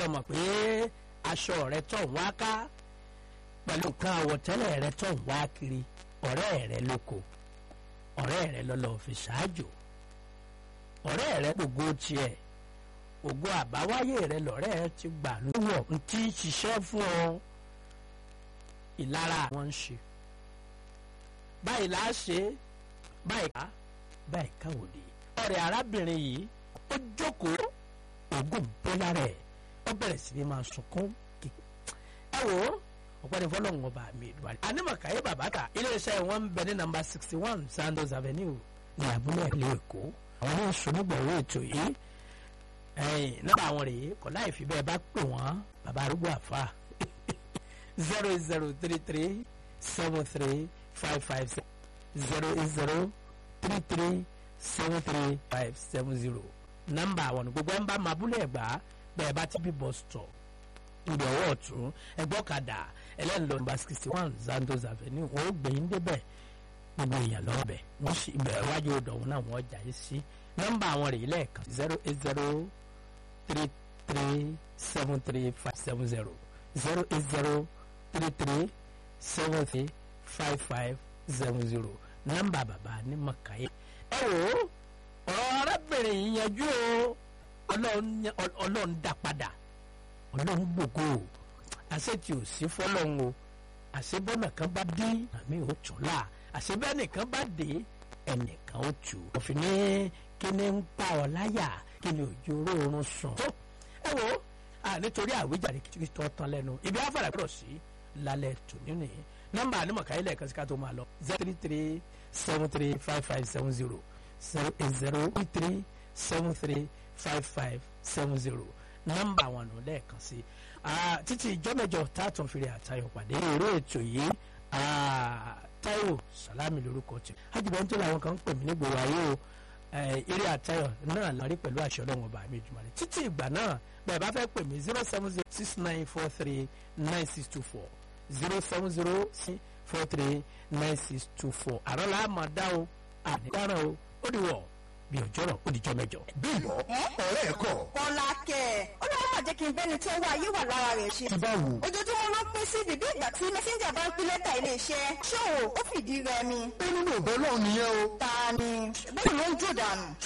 tó mọ̀ pé aṣọ rẹ tó ń wá ká pẹ̀lú nǹkan àwọ̀tẹ́lẹ̀ rẹ tó ń wá kiri ọ̀rẹ́ rẹ lóko ọ̀rẹ́ rẹ lọ́lọ́ fi ṣáájò ọ̀rẹ́ rẹ gbogbo tiẹ̀ ògo àbáwáyé rẹ lọ́rẹ́ rẹ ti gbà lówó n tí ń ṣiṣẹ́ fún ọ ìlara wọn ń ṣe báyìí là á ṣe báyìí ká báyìí káwòdì ọ̀rẹ́ arábìnrin yìí ó jókòó ògùn bọ́lá rẹ̀ ó bẹ̀rẹ̀ sí ni máa sunkún kì ẹ wò ó ọ̀pẹ́ni fọlọ́run ọba mi ìdúwárí. anímọ̀káyé bàbáta iléeṣẹ́ wọn ń bẹ ní nàmbà sixty one Sandos Avenue ní abúlé ìlú Èkó àwọn ní sùnúgbọ̀wé ètò yìí ẹ̀yìn nígbà àwọn rèé kọ́ láì fi bẹ́ẹ̀ bá pè wọ́n bàbá arúgbó àfa zero eight zero three three seven three five five zero eight zero three three seven three five seven zero nọ́mbà àwọn gbogbo ẹ̀ ń bá máa búlẹ̀ ẹ̀gbá bẹ́ẹ̀ bá ti bí bus stop ìdí ọwọ́ ọ̀tún ẹgbọ́kadà ẹlẹ́nlọ́ nọ́mbà sixty one Zandos Avenue wọ́n ó gbẹ̀yìn débẹ̀ gbogbo èèyàn lọ́bẹ̀ wọ́n sì bẹ̀rẹ̀ wájú ọ̀dọ̀hún náà wọ́n jà yìí sí nọ́mbà àwọn rèé lẹ́ẹ̀kan zero eight zero three three seven three five seven zero zero eight zero three three seven three five five seven zero nọ́mbà bàbá ní mọ̀káyé ẹ wò ó ọ̀rọ̀ arábìnrin yìí yanjú o ọlọ́run dá padà ọlọ́run gbògo àṣẹ tí ò sí fọlọ́run o àṣẹ bọ́nà kan bá dé àmì ò tún là àṣẹ bẹ́ẹ̀ nìkan bá dé ẹnìkan ó tù òfin ní kíni ń pa ọ láyà kíni òjò oorun sùn. tó ẹ wo nítorí àwíjàre kìtìkì tó tán lẹ́nu ibi afárá gbọ́dọ̀ sí lálẹ́ tò nínú yìí nọ́mbà ànímọ̀káyé lẹ́ẹ̀kan sí ká tó máa lọ zero three three seven three five five seven zero zero eight zero three three seven three five five seven zero nọ́mbà wọn nù lẹ́ẹ̀kan sí títí ìjọ́mẹ́jọ tààtàn fèrè àtayọ̀ pàdé eré ètò yìí Táíwò Sàlámì lórúkọ tì ájùbọ̀ tó làwọn kan ń pè mí nígboro ayé o eré àtayọ̀ náà lárí pẹ̀lú àṣẹ ọlọ́run ọba mi jùmọ̀ rẹ̀ títí ìgbà náà bẹ́ẹ̀ bá fẹ́ pè mí zero seven zero six nine four three nine six two four zero seven zero six four three nine six two four àrọ́ làá máa dá o àdìgbàràn o ó di wọ̀ bí ọjọ́rọ̀ ó di jọ́ mẹ́jọ. bímbọ ọ̀rẹ́ ẹ̀ kọ́. kọ́lá kẹ̀ ó lọ́wọ́ máa jẹ́ kí n bẹ́ni tó wá ayé wà lára rẹ̀ ṣe. ti báwo. ojoojúmọ́ ló pín sí bíbí ìgbà tí mẹ́sẹ́ńjà bá ń pín lẹ́tà iléeṣẹ́ ṣòwò ó fìdí rẹmi. pé nínú ìbọn náà nìyẹn o. ta ni bẹ́ẹ̀ ló ń jò dànù.